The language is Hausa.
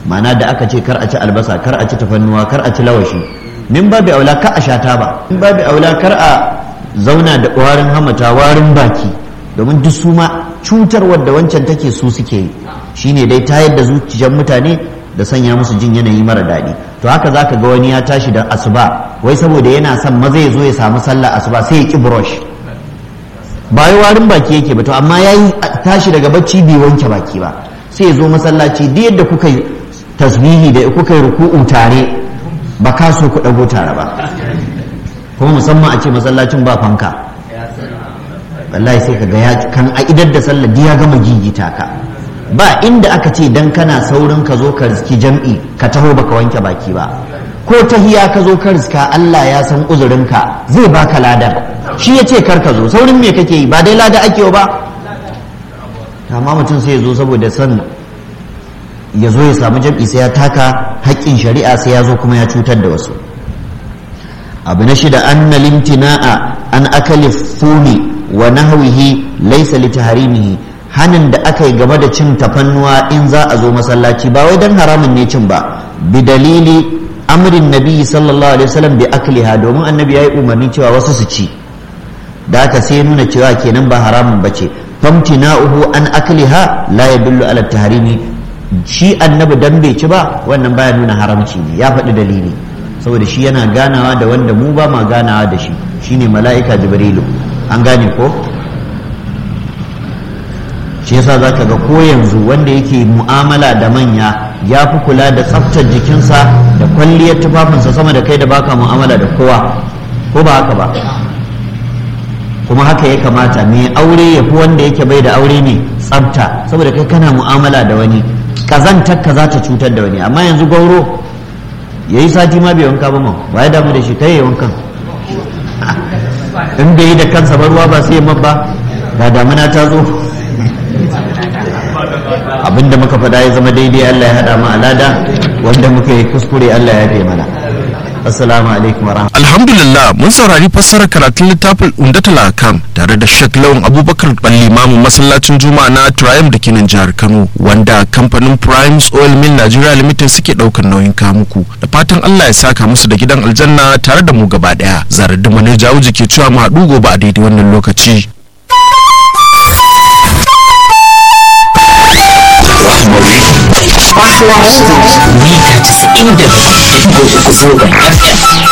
ma'ana da aka ce kar a ci albasa kar a ci tafannuwa kar a ci lawashi min babu aula kar a sha taba min babu aula kar a zauna da warin hamata warin baki domin duk su ma cutar wadda wancan take su suke yi shine dai tayar da zuciyar mutane da sanya musu jin yanayi mara daɗi to haka zaka ga wani ya tashi da asuba wai saboda yana son maza ya zo ya samu sallah asuba sai ya ki brush ba yi warin baki yake ba to amma ya yi tashi daga bacci bai wanke baki ba sai ya zo masallaci duk yadda kuka yi tasbihi da kuka yi ruku'u tare ba ka so ku ɗago tare ba kuma musamman a ce masallacin ba fanka wallahi sai ka ga ya kan a idar da sallah ya gama gigita ka ba inda aka ce dan kana saurin ka zo ka riski jam'i ka taho baka wanke baki ba ko tahiya ka zo ka riska Allah ya san uzurinka zai baka ladar shi ya ce kar ka zo saurin me kake yi ba dai lada ake ba amma mutum sai ya zo saboda son ya zo ya samu jam'i sai ya taka haƙƙin shari'a sai ya zo kuma ya cutar da wasu abu na shida anna limtina'a an akali fumi wa nahwihi laysa li tahrimihi hanin da aka yi game da cin tafannuwa in za a zo masallaci ba wai dan haramun ne cin ba bi dalili amrin nabi sallallahu alaihi wasallam bi akliha domin annabi yayi umarni cewa wasu su ci da aka sai nuna cewa kenan ba haramun bace famtina'uhu an akliha la yadullu ala tahrimi shi annabi dan bai ci ba wannan baya nuna haramci ne ya faɗi dalili saboda shi yana ganawa da wanda mu ba ma ganawa da shi shine mala'ika jibrilu an gane ko shi yasa zaka ga ko yanzu wanda yake mu'amala da manya ya fi kula da tsaftar jikinsa da kwalliyar tufafinsa sama da kai da baka mu'amala da kowa ko ba haka ba kuma haka ya kamata mai aure ya fi wanda yake bai da aure mai tsafta saboda kai kana mu'amala da wani kazantar ka za ta cutar da wani amma yanzu gauro ya yi sati ma bai wanka ba ma ba ya damu da shi kai ya wankan in bai yi da kansa ba ruwa ba sai ya mabba ga damuna ta zo abinda muka faɗa ya zama daidai Allah ya haɗa mu alada wanda muka yi kuskure Allah ya fi mana assalamu alaikum wa alhamdulillah mun saurari fassarar karatun littafin undatul akam tare da Sheikh Lawan Abubakar Balli Mamu masallacin Juma'a na Triumph da kenan jihar Kano wanda kamfanin Primes Oil Mill Nigeria Limited suke daukar nauyin kamuku da fatan Allah ya saka musu da gidan aljanna tare da mu gaba daya zarar da mane jawo ke cewa mu haɗu gobe a daidai wannan lokaci Rahmari. Mita 97.3 zangon FM.